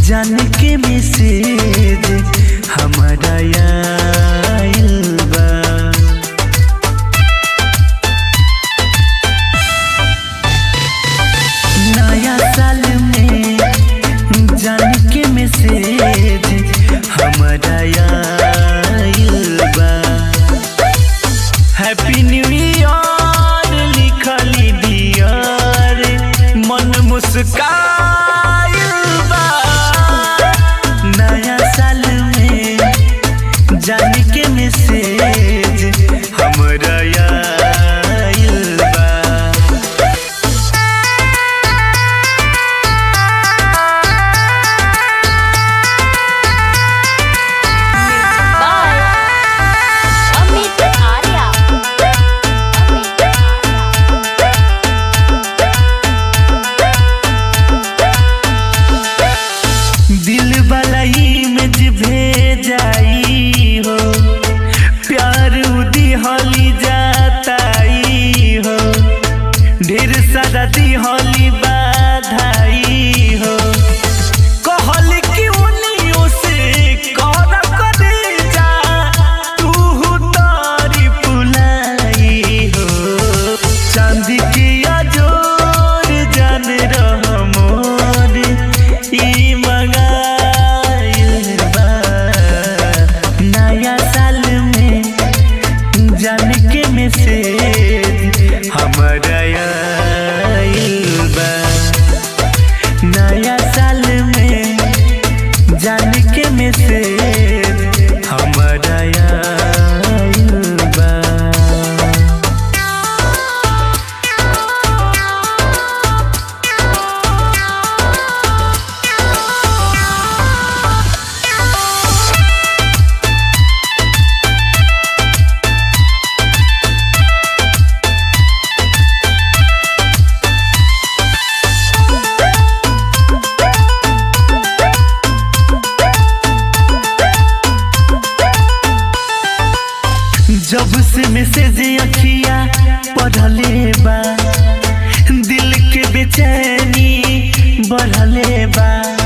जान के मैसेज हमारा आइल बा नया साल में जान के मैसेज हमारा आइल बा हैप्पी न्यू ईयर लिखली डियर मन मुस्काइल बा नया साल में जान के मैसेज हमरा आइल बा बाय अमित आर्या अमित आर्या दिल वाला इमेज भेजाई हो प्यार दिहली जाताई हो ढेर सारा दिहली बाधाई हो कहल कि उनियों से कर करे जा तू तारी पुलाई हो चांद के अजोर जान रह मोर ई मंगाइल बा नया साल में जान के मैसेज हमारा आइल बा नया साल में जान के मैसेज हमारा आइल बा जब से मैसेज अखिया पढ़ले बा दिल के बेचैनी बढ़ले बा